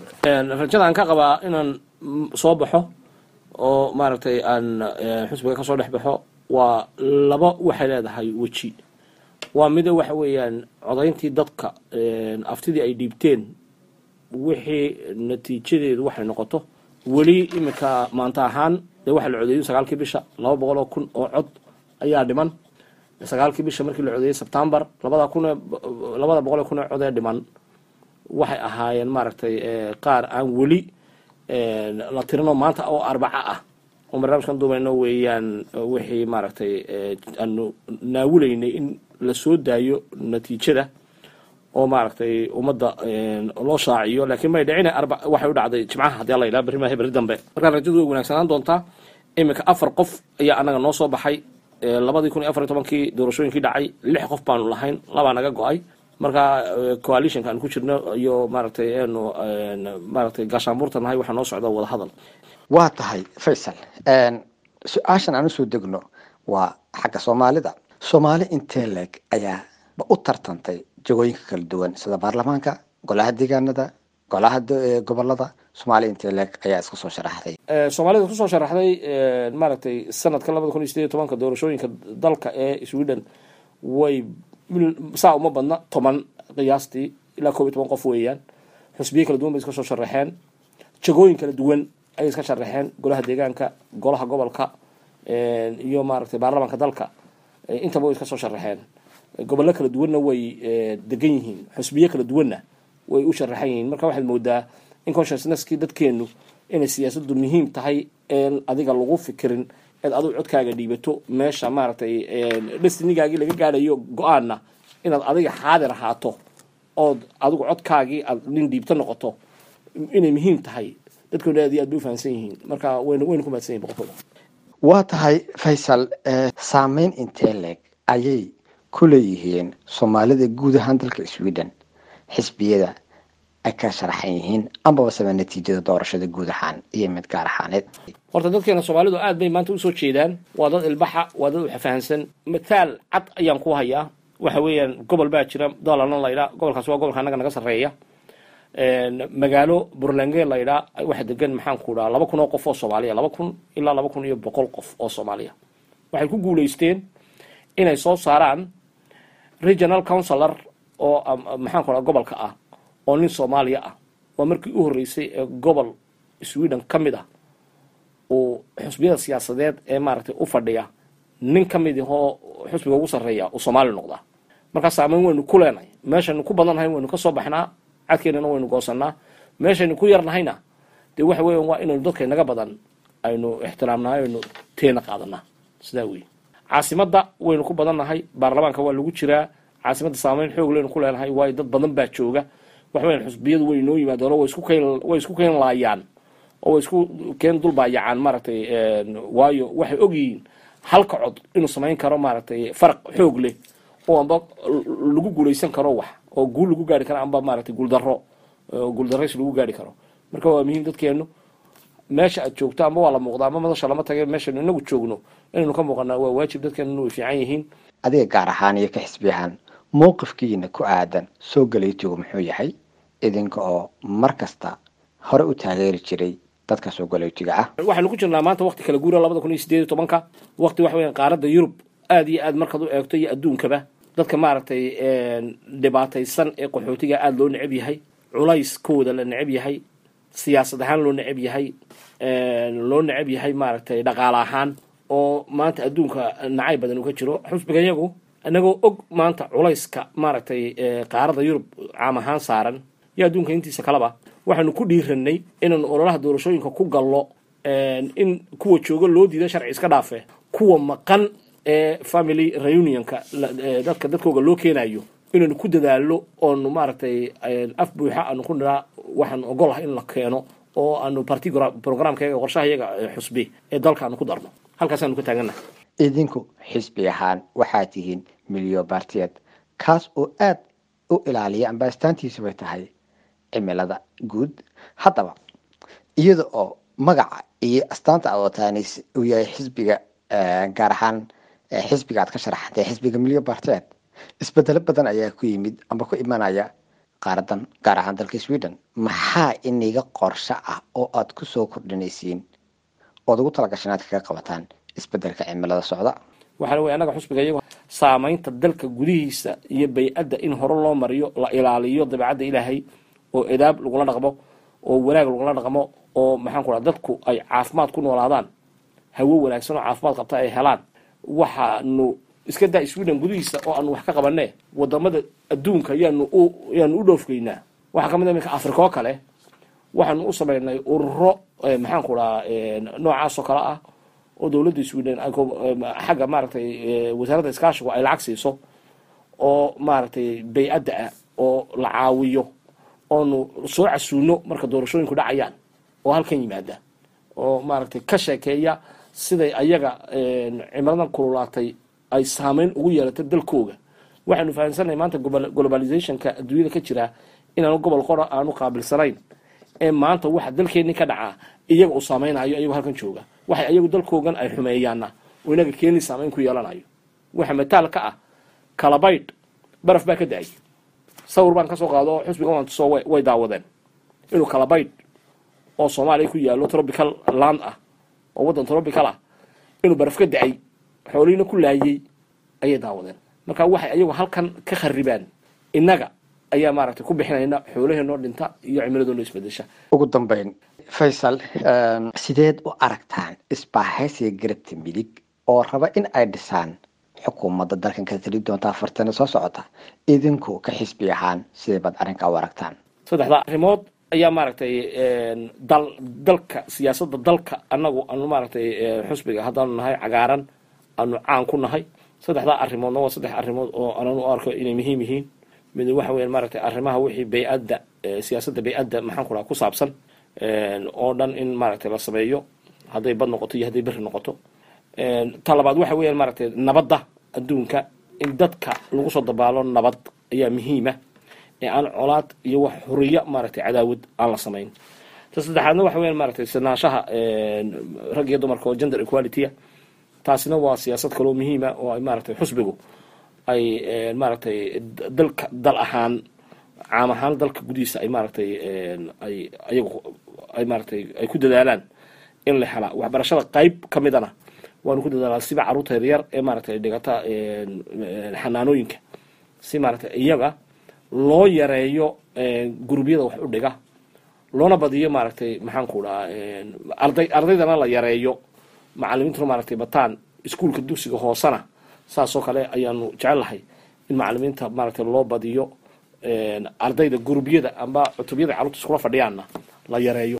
rajada aan ka qabaa inaan soo baxo oo maaragtay aan xusbiga kasoo dhex baxo waa laba waxay leedahay weji waa mida waxa weeyaan codayntii dadka aftidii ay dhiibteen wixii natiijadeedu waxay noqoto weli iminka maanta ahaan dee waxaa la codeeyo sagaalkii bisha laba boqol oo kun oo cod ayaa dhiman sagaalkii bisha markii la codeeyey sebtembar labada kun labada boqol oo kun ee cod ee dhiman waxay ahaayeen maaragtay qaar aan weli la tirino maanta oo arbaca ah oo barnaamijkan duubayno weeyaan wixii maaragtay aanu naawulaynay in la soo daayo natiijada oo maaragtay ummadda loo shaaciyo laakiin may dhicine arba waxay u dhacday jimcaha haddii alla yidhaha berri maahe berri dambe markaa rajadu way wanaagsanaan doontaa iminka afar qof ayaa anaga noo soo baxay labadii kun iyo afar iyo tobankii doorashooyinkii dhacay lix qof baanu lahayn labaa naga go-ay marka coalitionka aan ku jirno iyo maaragtay anu maaragtay gaashaanbuurta nahay waxaa noo socda wada hadal waa tahay faysal su-aashan aan usoo degno waa xagga soomaalida soomaali intee leeg ayaa u tartantay jagooyinka kala duwan sida baarlamaanka golaha deegaanada golaha gobolada soomaaliya intee leeg ayaa iska soo sharaxday soomaalida kusoo sharaxday maaragtay sanadka labada kun iyo sideed iyo tobanka doorashooyinka dalka ee sweden way saa uma badna toban qiyaastii ilaa koob iyo toban qof weeyaan xusbiye kala duwan bay iska soo sharaxeen jagooyin kala duwan ayay iska sharaxeen golaha deegaanka golaha gobolka iyo maaragtay baarlamaanka dalka intaba way iska soo sharaxeen gobollo kala duwanna way degan yihiin xusbiye kala duwanna way u sharaxan yihiin marka waxaad moodaa in consciousnesskii dadkeenu inay siyaasaddu muhiim tahay een adiga lagu fikirin eed adigu codkaaga dhiibato meesha maaragtay destinigaagii laga gaadhayo go-aanna inaad adiga xaadir ahaato ood adigu codkaagii aad nin dhiibto noqoto inay muhiim tahay dadkooda aad iyo aad bay u fahamsan yihiin marka wayna wayna ku mahadsan yihin boqolkooda waa tahay faysal saameyn intee leeg ayay ku leeyihiin soomaalida guud ahaan dalka sweden xisbiyada ay ka sharaxan yihiin ambaba saba natiijada doorashada guud ahaan iyo mid gaar ahaaneed horta dadkeena soomaalidu aad bay maanta usoo jeedaan waa dad ilbaxa waa dad waxfahansan mataal cad ayaan ku hayaa waxa weeyaan gobol baa jira doolarna laydhaa gobolkaas waa gobolka annaga naga sarreeya magaalo burlange laydhaa waxa degan maxaan ku dhaha laba kun oo qof oo soomaaliya laba kun ilaa laba kun iyo boqol qof oo soomaaliya waxay ku guulaysteen inay soo saaraan regional councilor oo maxaan ku dhaha gobolka ah oo nin soomaaliya ah waa markii u horreysay ee gobol sweden ka mid ah uu xusbiyada siyaasadeed ee maaragtay u fadhiya nin ka mid ahoo xusbiga ugu sarreeya uu soomaali noqdaa markaa saameyn waynu ku leenahay meeshaynu ku badannahay waynu ka soo baxnaa cadkeennana waynu goosanaa meeshaynu ku yarnahayna dee waxa weeyaan waa inaynu dadka inaga badan aynu ixtiraamnahay aynu teena qaadanaa sidaa weeye caasimadda waynu ku badannahay baarlamaanka waa lagu jiraa caasimadda saameyn xoog leynu ku leenahay waayo dad badan baa jooga waxa weyan xusbiyadu way inoo yimaadeen oo way isku keen way isku keen laayaan oo way isku keen dulbaayacaan maaragtay waayo waxay ogyihiin halka cod inuu samayn karo maaragtay faraq xoog leh oo amba lagu guulaysan karo wax oo guul lagu gaari karo amba maaragtay guuldaro guuldarays lagu gaari karo marka waa muhiim dadkeenu meesha aad joogto amba waa la muuqda amba madasha lama tage meeshaynu inagu joogno inaynu ka muuqanaa waa waajib dadkeenu way fiican yihiin adiga gaar ahaan iyo ka xisbi ahaan mowqifkiina ku aadan soo galaytigu muxuu yahay idinka oo mar kasta hore u taageeri jiray dadka soo galaytiga ah waxaynu ku jirnaa maanta waqti kala guura labada kun iyo sideed iyo tobanka waqti waxa weyan qaaradda yurub aad iyo aad markaad u eegto iyo adduunkaba dadka maaragtay dhibaataysan ee qaxootiga aada loo necab yahay culayskooda la necab yahay siyaasad ahaan loo necab yahay loo necab yahay maaragtay dhaqaale ahaan oo maanta adduunka nacay badan uu ka jiro xusbiga yagu inagoo og maanta culayska maaragtay qaaradda yurub caam ahaan saaran iyo adduunka intiisa kaleba waxaanu ku dhiiranay inaanu ololaha doorashooyinka ku gallo in kuwa jooga loo diida sharci iska dhaafe kuwa maqan ee family reunionka dadka dadkooga loo keenayo inaynu ku dadaalo oonu maaragtay af buuxa aanu ku niraa waxaanu ogolahay in la keeno oo aanu party programkayaga qorshahayaga xusbi ee dalka aanu ku darno halkaasaanu ka taagannahay idinku xisbi ahaan waxaa tihiin milyo bartiyeed kaas oo aada u ilaaliya amba astaantiisu bay tahay cimilada guud haddaba iyada oo magaca iyo astaanta aad wataani uu yahay xisbiga gaar ahaan xisbiga aad ka sharaxantay xisbiga milyo bartiyeed isbedelo badan ayaa ku yimid amba ku imanaya qaaradan gaar ahaan dalka sweden maxaa iniga qorsho ah oo aad kusoo kordhinaysiin ood ugu talagashan aad kaga qabataan isbedelka cimilada socda waxaana wey annaga xusbiga iyagoo saamaynta dalka gudihiisa iyo bay-adda in hore loo mariyo la ilaaliyo dabeecadda ilaahay oo edaab lagula dhaqmo oo wanaag lagula dhaqmo oo maxaan ku dhaha dadku ay caafimaad ku noolaadaan hawo wanaagsan oo caafimaad qabta ay helaan waxaanu iska daa sweden gudihiisa oo aanu wax ka qabane wadamada adduunka yaanu u yaanu u dhoofgeynaa waxaa kamid a iminka africa oo kale waxaanu u samaynay ururo maxaan ku dhaha noocaas oo kale ah oo dowladda sweden xagga maaragtay wasaaradda iskaashigu ay lacag siiso oo maaragtay bay-adda ah oo la caawiyo oonu soo casuuno marka doorashooyinku dhacayaan oo halkan yimaada oo maaragtay ka sheekeeya siday ayaga cimiladan kululaatay ay saameyn ugu yeelatay dalkooga waxaanu fahamsannahay maanta globalizationka adduunyada ka jira inaanu gobol qora aanu qaabilsanayn ee maanta waxa dalkeenni ka dhacaa iyaga uu saameynayo iyagoo halkan jooga waxay ayagu dalkoogan ay xumeeyaana oo inaga keeni saameyn ku yeelanayo waxa mataal ka ah kalabaydh baraf baa ka da-ay sawir baan kasoo qaado oo xusbiga ontuso way daawadeen inuu kalabaydh oo soomaaliya ku yaalo tropical land ah oo waddan tropical ah inuu baraf ka da-ay xoolihiina ku laayey ayay daawadeen marka waxay ayagu halkan ka kharibaan innaga ayaa maaragtay ku bixinayna xoolaheenoo dhinta iyo cimiladoonoo isbedesha ugu dambeyn faysal sideed u aragtaan isbaahaysiga garabta midig oo raba in ay dhisaan xukuumadda dalkan ka tali doonta afartana soo socota idinku ka xisbi ahaan sidee baad arrinkaa u aragtaan saddexda arrimood ayaa maaragtay dal dalka siyaasadda dalka annagu anu maaragtay xusbiga haddaanu nahay cagaaran aanu caan ku nahay saddexdaa arrimoodna waa saddex arrimood oo anan u arko inay muhiim yihiin mid waxa weya maaragtay arrimaha wixii bay-adda siyaasadda bay-adda maxaan ku dhaha ku saabsan oo dhan in maaragtay la sameeyo hadday bad noqoto iyo hadday berri noqoto ta labaad waxa weeyaan maaragtay nabadda adduunka in dadka lagu soo dabaalo nabad ayaa muhiima ee aan colaad iyo wax huriyo maaragtay cadaawad aan la samayn ta saddexaadna waxa weyan maaragtay sinaanshaha rag iyo dumarka oo gender equalitya taasina waa siyaasad kaloo muhiima oo ay maaragtay xusbigu ay maaragtay dalka dal ahaan caam ahaan dalka gudihiisa ay maaragtay ay ayagu ay maaragtay ay ku dadaalaan in la helaa waxbarashada qayb ka midana waanu ku dadaalaa siba carruurta yaryar ee maaragtay dhigata xanaanooyinka si maaragtay iyaga loo yareeyo gurubyada wax u dhiga loona badiyo maaragtay maxaan ku dhahaa arday ardaydana la yareeyo macalimiintuna maaragtay bataan iskuolka dugsiga hoosena saasoo kale ayaanu jecellahay in macalimiinta maaragtay loo badiyo ardayda gurubyada amba cutubyada carruurta iskula fadhiyaanna la yareeyo